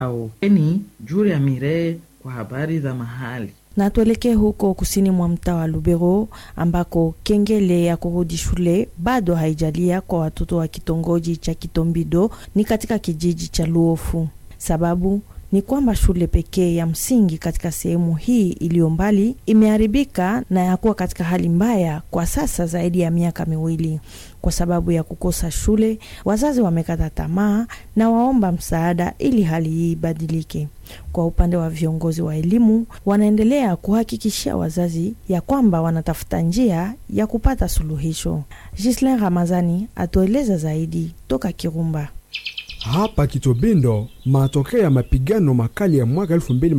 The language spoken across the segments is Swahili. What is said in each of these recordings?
au eni Julia Miree kwa habari za mahali. Na tuelekee huko kusini mwa mtaa wa Lubero ambako kengele ya kurudi shule bado haijalia kwa watoto wa kitongoji cha Kitombido ni katika kijiji cha Luofu. Sababu ni kwamba shule pekee ya msingi katika sehemu hii iliyo mbali imeharibika na yakuwa katika hali mbaya kwa sasa zaidi ya miaka miwili. Kwa sababu ya kukosa shule, wazazi wamekata tamaa na waomba msaada ili hali hii ibadilike. Kwa upande wa viongozi wa elimu, wanaendelea kuhakikishia wazazi ya kwamba wanatafuta njia ya kupata suluhisho. Gislin Ramazani atueleza zaidi toka Kirumba. Hapa Kitobindo, matokeo ya mapigano makali ya mwaka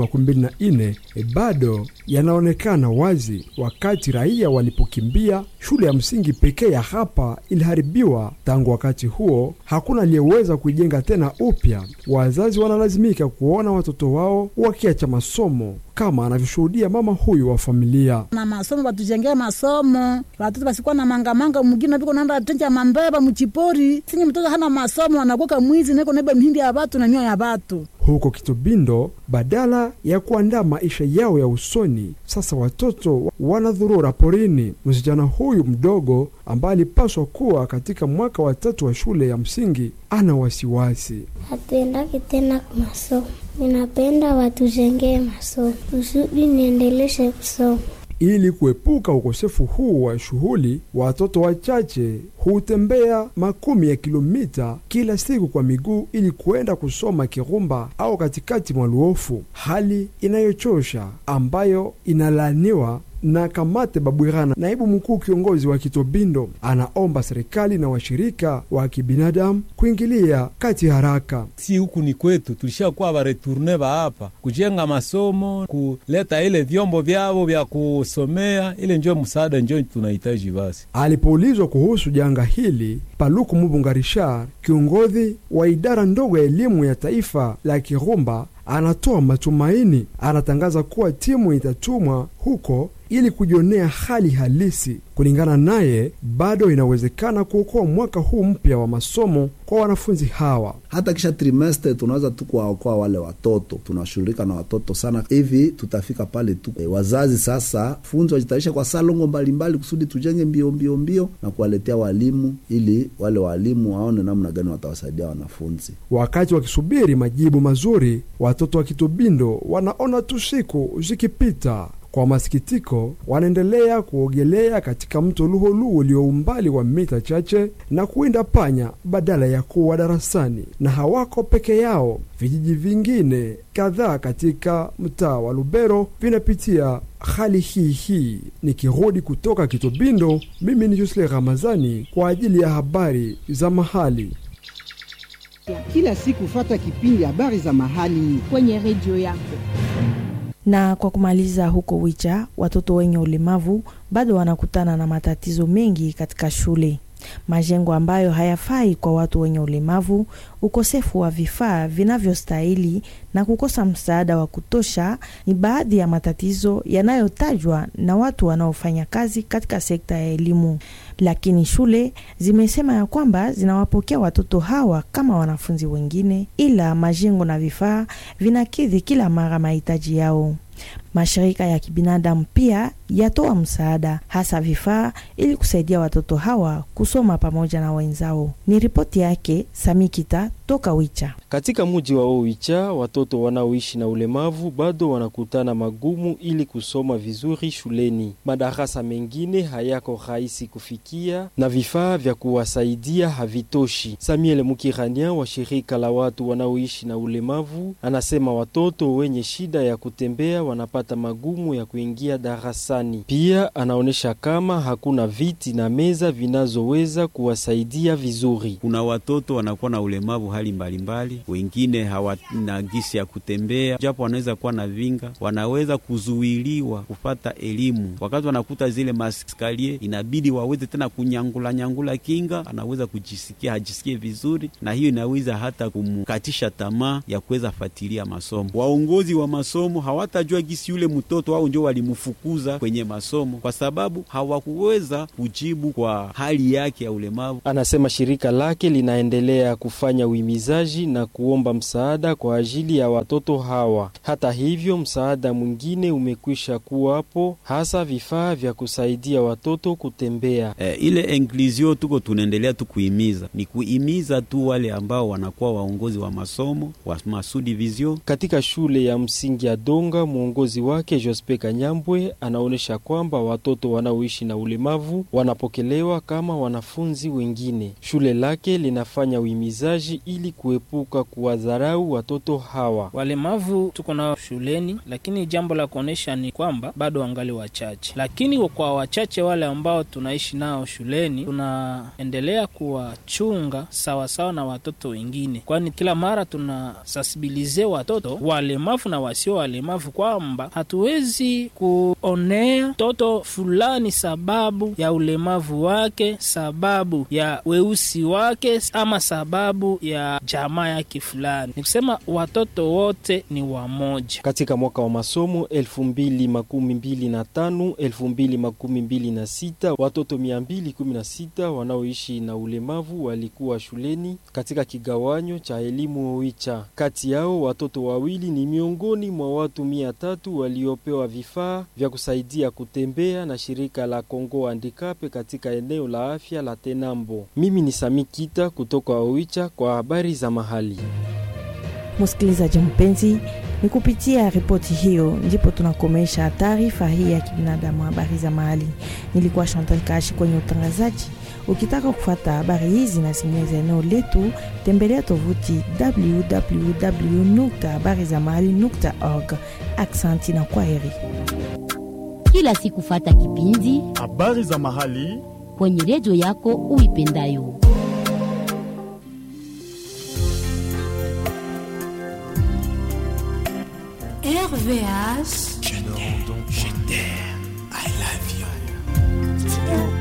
2024 bado yanaonekana wazi, wakati raia walipokimbia. Shule ya msingi pekee ya hapa iliharibiwa. Tangu wakati huo, hakuna aliyeweza kuijenga tena upya. Wazazi wanalazimika kuona watoto wao wakiacha masomo, kama anavyoshuhudia mama huyu wa familia. na masomo batujengea masomo watoto basikuwa na mangamanga mugina biko nanda tenja mambeba muchipori sinye mtoto hana masomo anakuwa mwizi neko nebe mhindi ya batu na nyoya ya batu Huko Kitobindo, badala ya kuandaa maisha yao ya usoni, sasa watoto wanadhurura porini. Msichana huyu mdogo ambaye alipaswa kuwa katika mwaka wa tatu wa shule ya msingi ana wasiwasi. hatuendaki tena masomo. Ninapenda watujengee masomo kusudi niendeleshe kusoma. Ili kuepuka ukosefu huu wa shughuli, watoto wachache hutembea makumi ya kilomita kila siku kwa miguu ili kuenda kusoma Kirumba au katikati mwa Luofu, hali inayochosha ambayo inalaaniwa na Kamate Babwirana, naibu mkuu kiongozi wa Kitobindo, anaomba serikali na washirika wa kibinadamu kuingilia kati haraka. si huku ni kwetu, tulishakuwa bareturne ba hapa kujenga masomo, kuleta ile vyombo vyavo vya kusomea, ile njo msaada njo tunahitaji basi. Alipoulizwa kuhusu janga hili, Paluku Mubunga Richard, kiongozi wa idara ndogo ya elimu ya taifa la Kirumba, anatoa matumaini. Anatangaza kuwa timu itatumwa huko ili kujionea hali halisi. Kulingana naye, bado inawezekana kuokoa mwaka huu mpya wa masomo kwa wanafunzi hawa. hata kisha trimestre tunaweza tu kuwaokoa wale watoto. Tunashughulika na watoto sana, hivi tutafika pale tu. E, wazazi sasa funzi wajitayarisha kwa salongo mbalimbali kusudi tujenge mbio mbio mbio na kuwaletea walimu, ili wale walimu waone namna gani watawasaidia wanafunzi. Wakati wakisubiri majibu mazuri, watoto wa Kitobindo wanaona tu siku zikipita. Kwa masikitiko, wanaendelea kuogelea katika mto Luholuhu ulio umbali wa mita chache na kuwinda panya badala ya kuwa darasani. Na hawako peke yao, vijiji vingine kadhaa katika mtaa wa Lubero vinapitia hali hii hii. Nikirudi kutoka Kitobindo, mimi ni Jusle Ramazani kwa ajili ya habari za mahali. Kila siku fata kipindi habari za mahali kwenye redio yako. Na kwa kumaliza, huko Wicha watoto wenye ulemavu bado wanakutana na matatizo mengi katika shule, majengo ambayo hayafai kwa watu wenye ulemavu, ukosefu wa vifaa vinavyostahili na kukosa msaada wa kutosha ni baadhi ya matatizo yanayotajwa na watu wanaofanya kazi katika sekta ya elimu. Lakini shule zimesema ya kwamba zinawapokea watoto hawa kama wanafunzi wengine, ila majengo na vifaa vinakidhi kila mara mahitaji yao. Mashirika ya kibinadamu pia yatoa msaada, hasa vifaa, ili kusaidia watoto hawa kusoma pamoja na wenzao. Ni ripoti yake Samikita toka Wicha. Katika muji wa Oicha, watoto wanaoishi na ulemavu bado wanakutana magumu ili kusoma vizuri shuleni. Madarasa mengine hayako rahisi kufikia na vifaa vya kuwasaidia havitoshi. Samuel Mukirania wa shirika la watu wanaoishi na ulemavu anasema watoto wenye shida ya kutembea wanapata magumu ya kuingia darasani. Pia anaonyesha kama hakuna viti na meza vinazoweza kuwasaidia vizuri. Kuna watoto wanakuwa na ulemavu hali mbalimbali mbali. Wengine hawana gisi ya kutembea, japo wanaweza kuwa na vinga, wanaweza kuzuiliwa kupata elimu. Wakati wanakuta zile maskalie, inabidi waweze tena kunyangula nyangula kinga, anaweza kujisikia hajisikie vizuri, na hiyo inaweza hata kumkatisha tamaa ya kuweza fatilia masomo. Waongozi wa masomo hawatajua gisi gisi yule mtoto au njo walimfukuza kwenye masomo kwa sababu hawakuweza kujibu kwa hali yake ya ulemavu. Anasema shirika lake linaendelea kufanya uhimizaji na kuomba msaada kwa ajili ya watoto hawa. Hata hivyo, msaada mwingine umekwisha kuwapo, hasa vifaa vya kusaidia watoto kutembea. E, ile inclusion tuko tunaendelea tu kuhimiza, ni kuhimiza tu wale ambao wanakuwa waongozi wa masomo wa masudivision katika shule ya msingi ya Donga. Mwongozi wake Jospe Kanyambwe anaonyesha kwamba watoto wanaoishi na ulemavu wanapokelewa kama wanafunzi wengine. Shule lake linafanya uhimizaji ili kuepuka kuwadharau watoto hawa. Walemavu tuko nao shuleni, lakini jambo la kuonyesha ni kwamba bado wangali wachache, lakini kwa wachache wale ambao tunaishi nao shuleni tunaendelea kuwachunga sawasawa na watoto wengine, kwani kila mara tuna sensibilize watoto walemavu na wasio walemavu kwamba hatuwezi kuonea mtoto fulani sababu ya ulemavu wake, sababu ya weusi wake, ama sababu ya jamaa yake fulani. Ni kusema watoto wote ni wamoja. Katika mwaka wa masomo 2025 2026 watoto 216 wanaoishi na ulemavu walikuwa shuleni katika kigawanyo cha elimu Oicha. Kati yao watoto wawili ni miongoni mwa watu mia tatu waliopewa vifaa vya kusaidia kutembea na shirika la Kongo Handikape katika eneo la afya la Tenambo. Mimi ni Sami Kita kutoka Oicha kwa habari za mahali. Msikilizaji mpenzi, ni kupitia ripoti hiyo ndipo tunakomesha taarifa hii ya kibinadamu, habari za mahali. Nilikuwa Chantal Kashi kwenye utangazaji. Ukitaka kufuata habari hizi na zingine za eneo letu, tembelea tovuti www habari za mahali org. Aksanti na kwaheri. Kila siku fata kipindi habari za mahali kwenye redio yako uipendayo. RVH. Je t'aime, je t'aime, I love you.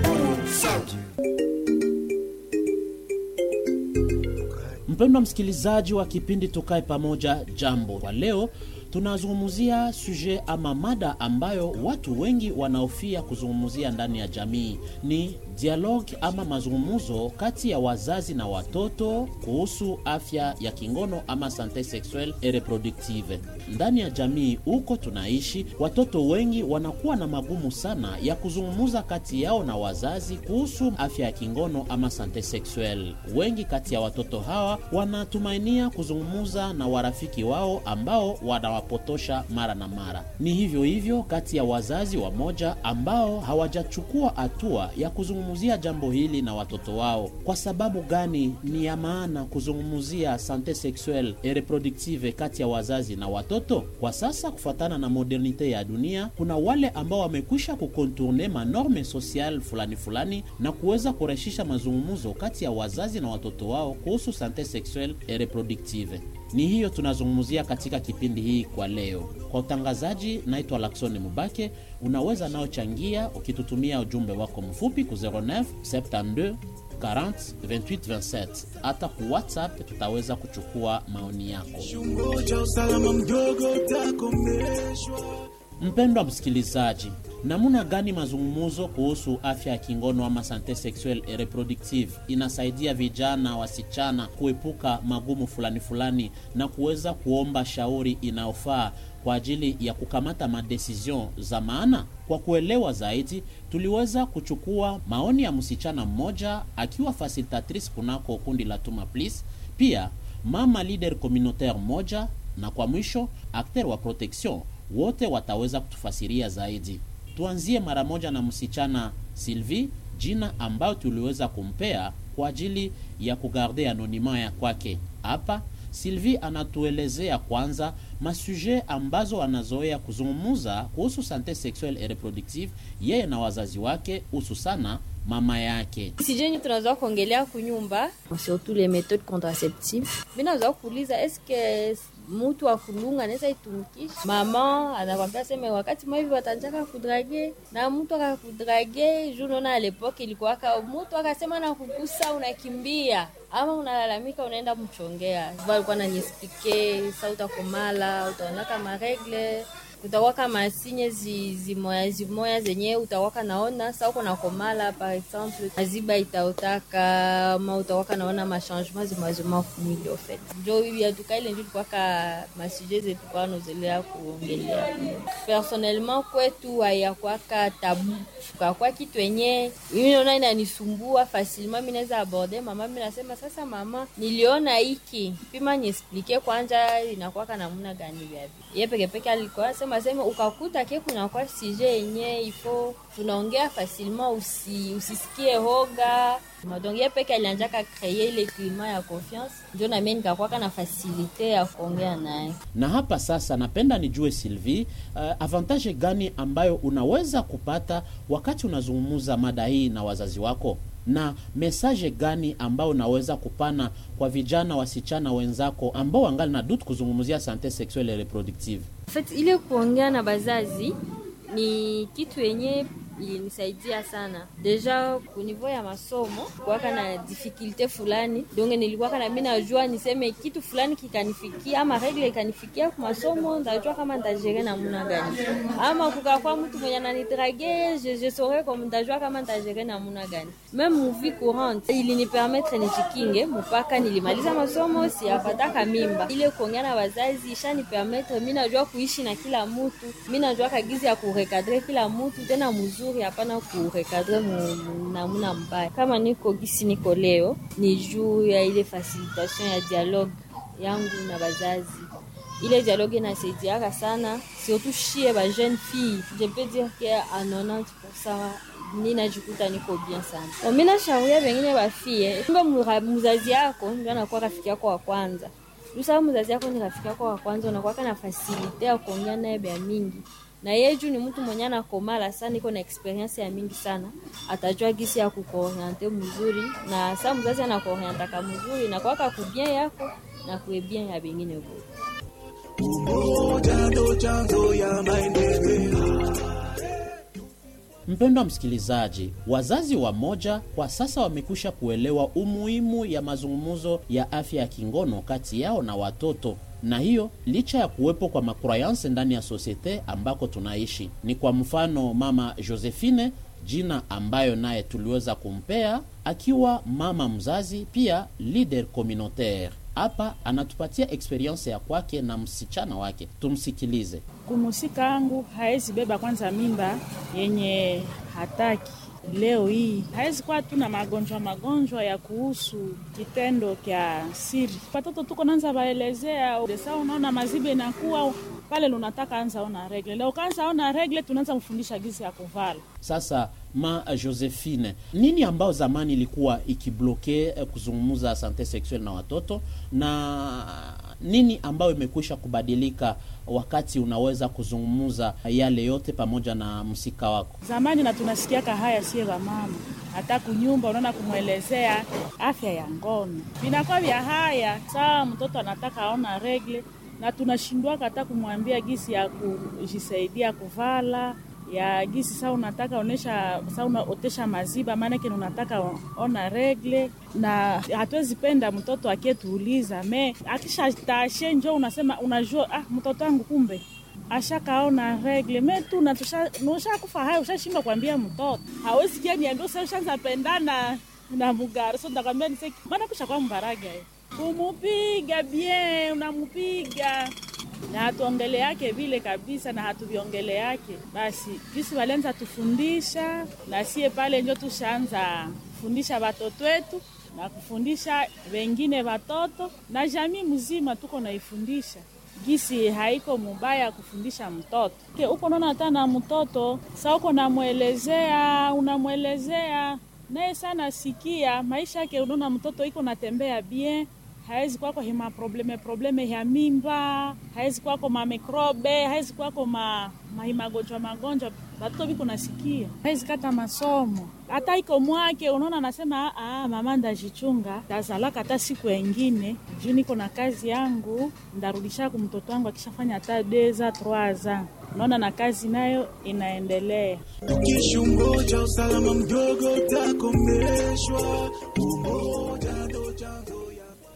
Mpendwa msikilizaji wa kipindi Tukae Pamoja, jambo. Kwa leo tunazungumzia suje ama mada ambayo watu wengi wanaofia kuzungumzia ndani ya jamii ni dialogue ama mazungumzo kati ya wazazi na watoto kuhusu afya ya kingono ama sante sexuelle et reproductive. Ndani ya jamii huko tunaishi, watoto wengi wanakuwa na magumu sana ya kuzungumza kati yao na wazazi kuhusu afya ya kingono ama sante sexuelle. Wengi kati ya watoto hawa wanatumainia kuzungumza na warafiki wao ambao wanawapotosha mara na mara. Ni hivyo hivyo kati ya wazazi wamoja ambao hawajachukua hatua ya kuzungumzia jambo hili na watoto wao. Kwa sababu gani ni ya maana kuzungumzia sante sexuelle et reproductive kati ya wazazi na watoto? Kwa sasa, kufuatana na modernite ya dunia, kuna wale ambao wamekwisha kukontourne manorme social fulani fulani na kuweza kurahisisha mazungumzo kati ya wazazi na watoto wao kuhusu sante sexuelle et reproductive. Ni hiyo tunazungumzia katika kipindi hii kwa leo. Kwa utangazaji, naitwa Laksoni Mubake. Unaweza nao changia ukitutumia ujumbe wako mfupi ku 09 72 40 28 27. Hata ku WhatsApp tutaweza kuchukua maoni yako. Mpendwa msikilizaji, namna gani mazungumzo kuhusu afya ya kingono ama sante sexuelle et reproductive inasaidia vijana wasichana kuepuka magumu fulani fulani na kuweza kuomba shauri inayofaa kwa ajili ya kukamata madecision za maana. Kwa kuelewa zaidi, tuliweza kuchukua maoni ya msichana mmoja akiwa facilitatrice kunako kundi la Tuma Please, pia mama leader communautaire moja, na kwa mwisho acteur wa protection wote wataweza kutufasiria zaidi. Tuanzie mara moja na msichana Sylvie, jina ambayo tuliweza kumpea kwa ajili ya kugarde anonima ya kwake. Hapa Sylvie anatuelezea kwanza masuje ambazo anazoea kuzungumuza kuhusu sante sexuelle et reproductive yeye na wazazi wake, hususana mama yake. sijeni tunazoa kuongelea kunyumba surtout les méthodes contraceptives mi nazoa kuuliza eske mutu wa kulunga anaweza itumikisha mama anakwambia seme wakati maivi watanjaka kudrage na mtu akakudrage juu naona alepoke ilikuwaka mutu akasema na kugusa unakimbia ama unalalamika unaenda mchongea alikuwa naniespike sa utakomala utaonaka maregle kutawaka masinye zi, zimoya zimoya zenye utawaka naona sa uko na komala par exemple maziba itaotaka ma utawaka naona machangement zimazima kumwili ofet njo yatuka ile njo tukwaka masuje zetu kwa nozelea kuongelea personnellement kwetu hayakwaka tabu kakwa kitu yenye mimi naona inanisumbua facilement mi naweza aborde mama mi nasema sasa mama niliona hiki pima niesplike kwanja inakwaka namuna gani vyavi ye pekepeke alikuwa sema sema ukakuta ke kunakuwa sije yenye ifo tunaongea facilement usi, usisikie hoga donc ye peke alianjaka kreye ile klima ya confiance njo namie nikakwaka na fasilite ya kuongea naye na hapa sasa napenda nijue Sylvie, uh, avantage gani ambayo unaweza kupata wakati unazungumza mada hii na wazazi wako na mesaje gani ambayo unaweza kupana kwa vijana wasichana wenzako ambao wangali na dutu kuzungumzia sante sexuelle et reproductive En fait, ile kuongea na bazazi ni kitu yenye ilinisaidia sana deja kunivo ya masomo kuwaka na difikilte fulani donge nilikuwaka na mi najua niseme kitu fulani kikanifikia ama regle ikanifikia ku masomo ndajua kama ntajere namuna gani ama kukakwa mtu mwenye ananidrage je, je saurais comme ndajua kama ntajere namuna gani meme muvi courante ilinipermetre nijikinge mpaka nilimaliza masomo siyapataka mimba ile kuongea na wazazi ishanipermetre mi najua kuishi na kila mutu mi najua kagizi ya kurekadre kila mutu tena mzuri hapana kurekadre namuna mbaya kama niko gisi niko leo ni juu ya ile facilitation ya dialogue yangu na bazazi ile dialogue inasaidiaka sana surtout shie ba jeune fille je peux dire que a 90% ninajikuta niko bien sana mi nashauria vengine bafie kumbe mzazi yako ndio anakuwa rafiki yako wa kwanza usaa mzazi yako ni rafiki yako wa kwanza unakuwaka na fasilite ya kuongea naye bya mingi na yeye juu ni mtu mwenye anakomala sana, iko na experience ya mingi sana, atajua gisi ya kukuoriente mzuri, na saa mzazi anakuorientaka mzuri na kwaka kubien yako na kuebien ya bengine vote. Umoja ndo chanzo ya maendeleo. Mpendwa msikilizaji, wazazi wa moja kwa sasa wamekwisha kuelewa umuhimu ya mazungumzo ya afya ya kingono kati yao na watoto na hiyo licha ya kuwepo kwa makroyanse ndani ya sosiete ambako tunaishi. Ni kwa mfano mama Josephine, jina ambayo naye tuliweza kumpea akiwa mama mzazi, pia leader communautaire. Hapa anatupatia experience ya kwake na msichana wake, tumsikilize. Kumusika angu haezi beba kwanza mimba yenye hataki leo hii hawezi kuwa tu na magonjwa magonjwa ya kuhusu kitendo kya siri. Watoto tuko nanza baelezea desa, unaona mazibe inakuwa pale, lunataka anza ona regle leo, kaanza ona regle, tunaanza mfundisha gisi ya kuvala. Sasa ma Josephine, nini ambao zamani ilikuwa ikibloke eh, kuzungumza sante sexuelle na watoto na nini ambayo imekwisha kubadilika wakati unaweza kuzungumza yale yote pamoja na msika wako? Zamani na tunasikiaka haya sie mama, hata kunyumba unaona kumwelezea afya ya ngono vinakuwa vya haya saa mtoto anataka aona regle, na tunashindwaka hata kumwambia gisi ya kujisaidia kuvala ya gisi saa unataka onesha saa unaotesha maziba, maanake unataka ona regle, na hatuwezi penda mtoto akietuuliza me akisha tashe njo unasema unajua, ah, mtoto wangu kumbe ashakaona regle me tu ushakufa hayo, ushashindwa kuambia mtoto hawezi kia niambia usa ushaanza pendana na mugari so ndakwambia niseki maana kusha kwa mbaraga kumupiga bien, unamupiga na hatuongele yake vile kabisa, na hatuviongele yake basi jisi walianza tufundisha, na sie pale njo tushaanza kufundisha watoto wetu na kufundisha wengine watoto na jamii mzima, tuko naifundisha gisi haiko mubaya kufundisha mtoto ke uko naona hata na mtoto sa uko namwelezea, unamwelezea naye sana sikia maisha yake, unaona mtoto iko natembea bien hawezi kwako hima probleme probleme ya mimba, hawezi kwako mamikrobe, hawezi kwako ma mahimagonjwa magonjwa, batoto biko nasikia, hawezi kata masomo hata iko mwake. Unaona, anasema ah, mama ndajichunga, tazalaka hata siku engine juu niko na kazi yangu, ndarudisha ku mtoto wangu akishafanya hata deza troaza. Unaona, na kazi nayo inaendelea. Ukishungoja usalama mdogo utakomeshwa. Umoja ndo chanzo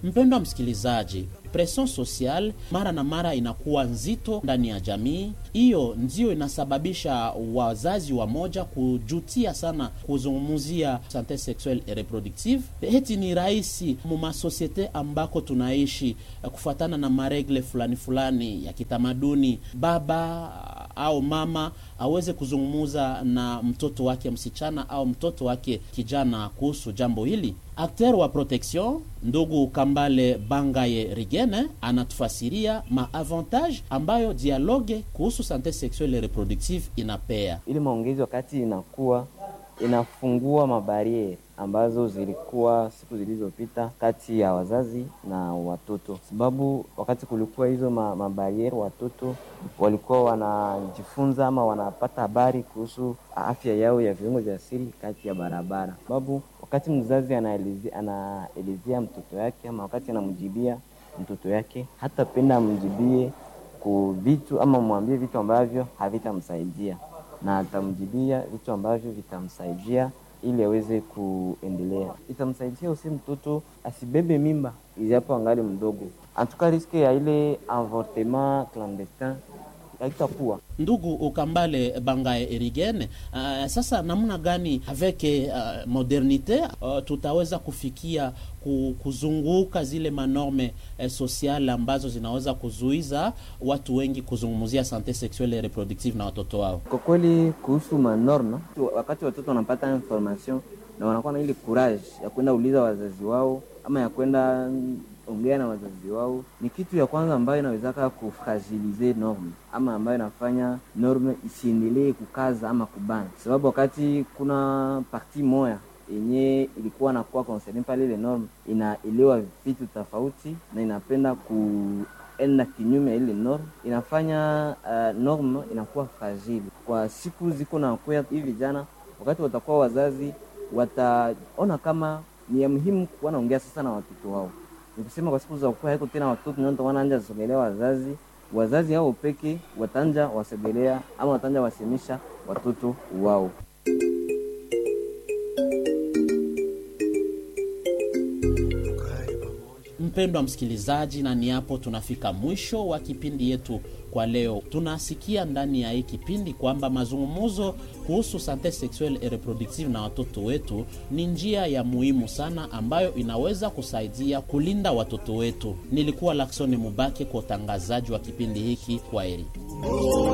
Mpendwa msikilizaji, presion social mara na mara inakuwa nzito ndani ya jamii. Hiyo ndio inasababisha wazazi wa moja kujutia sana kuzungumzia sante sexuelle et reproductive. Heti ni rahisi mumasosiete ambako tunaishi kufuatana na maregle fulani fulani ya kitamaduni, baba au mama aweze kuzungumuza na mtoto wake msichana au mtoto wake kijana kuhusu jambo hili. Akter wa protection ndugu Kambale Bangaye Rigene anatufasiria maavantage ambayo dialogue kuhusu sante sexuelle reproductive inapea. Ili maongezi wakati inakuwa inafungua mabariere ambazo zilikuwa siku zilizopita kati ya wazazi na watoto, sababu wakati kulikuwa hizo ma, mabariere watoto walikuwa wanajifunza ama wanapata habari kuhusu afya yao ya viungo vya siri kati ya barabara, sababu wakati mzazi anaelezea anaelezea mtoto yake ama wakati anamjibia mtoto yake, hata penda amjibie ku vitu ama mwambie vitu ambavyo havitamsaidia, na atamjibia vitu ambavyo vitamsaidia ili aweze kuendelea. Itamsaidia usi mtoto asibebe mimba ijapo angali mdogo, antuka riske ya ile avortement clandestin haitakuwa. Ndugu Ukambale Bangae Erigene, uh, sasa namna gani avec uh, modernite uh, tutaweza kufikia kuzunguka zile manorme eh, sociale ambazo zinaweza kuzuiza watu wengi kuzungumzia sante sexuelle et reproductive na watoto wao? Kwa kweli kuhusu manorme, wakati watoto wanapata information na wanakuwa na ile courage ya kwenda uliza wazazi wao ama ya kwenda ongea na wazazi wao, ni kitu ya kwanza ambayo inawezaka kufragilize norme ama ambayo inafanya norme isiendelee kukaza ama kubana, sababu wakati kuna parti moya yenye ilikuwa nakuwa concerne pale, ile norme inaelewa vitu tofauti na inapenda kuenda kinyume ya ile norme, inafanya uh, norme inakuwa fragile kwa siku ziko na kuya. Hivi vijana wakati watakuwa wazazi, wataona kama ni ya muhimu kuwa naongea sasa na watoto wao nikusema kwa siku za kuwa haiko tena watoto ndio wanaanja sogelea wazazi, wazazi hao peke watanja wasogelea ama watanja wasemisha watoto wao. Mpendwa msikilizaji, na ni hapo tunafika mwisho wa kipindi yetu kwa leo. Tunasikia ndani ya hii kipindi kwamba mazungumzo kuhusu sante sexuelle et reproductive na watoto wetu ni njia ya muhimu sana ambayo inaweza kusaidia kulinda watoto wetu. Nilikuwa Laksoni Mubake kwa utangazaji wa kipindi hiki. Kwa heri.